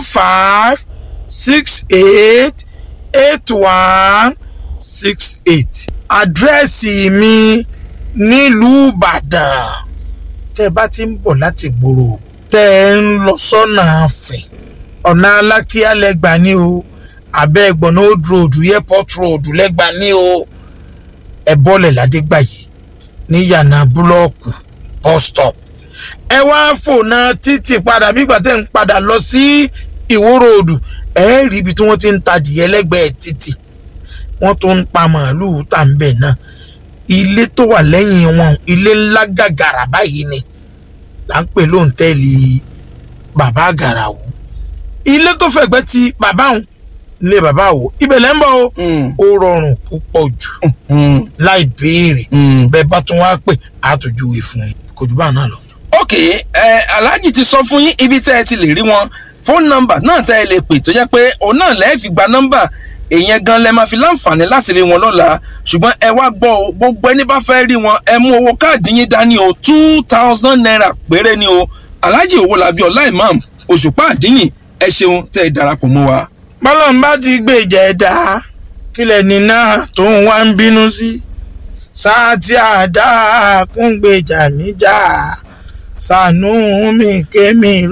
five six eight eight one six eight. àdírẹ́sì mi nílùú ìbàdàn tẹ́ ẹ bá ti ń bọ̀ láti gbòòrò tẹ́ ẹ ń lọ sọ́nà àfẹ́ ọ̀nà alákíá lẹ́gbà ní o abẹ́ ẹ̀gbọ́n old road airport road lẹ́gbà ní o ẹ bọ́lẹ̀ ládégbà yìí ní yànnà búlọ́ọ̀kù bus stop ẹ wá fònà títì padà bígbà tẹ́ ń padà lọ sí ìwó ròdù ẹ rí ibi tí wọ́n ti ń tajìyẹ lẹ́gbẹ̀ẹ́ títì wọ́n tún ń pa màálùú tà ń bẹ̀ náà ilé tó wà lẹ́yìn wọn ilé ńlá gàgàrà báyìí ni là ń pè lóńtẹ́ẹ̀lì bàbá àgàràwò ilé tó fẹ̀gbẹ́ ti bàbá òun ilé bàbá àwò ibẹ̀ lẹ́ ń bọ̀ o ó rọrùn púpọ̀ jù láì béèrè bẹ́ẹ̀ bá tún wá pè àtòjúwe fún yín kò jù bá náà lọ. ok ẹ alhaji ti sọ fún yín ibi tẹ́ ẹ ti lè rí wọn fóònù nọ́mbà náà tẹ́ ẹ lè pè tó jẹ́ pé òun náà lẹ́ẹ̀ fi gba nọ́mbà èèyàn gan lẹ máa fi láǹfààní láti rí wọn lọ́la ṣùgbọ́n ẹ wá gbọ́ o gbogbo ẹni bá fẹ́ rí wọn ẹ mú owó káàdì yín dání o two thousand naira péré ni o alhaji owólabí ọlá imam òṣùpá àdínyìn ẹ ṣeun tẹ́ ẹ darapọ̀ mọ́ wa. bọ́lọ́n bá ti gbèjà ẹ̀dá kílẹ̀ nínà tó ń wá ń bínú sí sáà tí àdá kún gbèjà níjà sànú mi kémi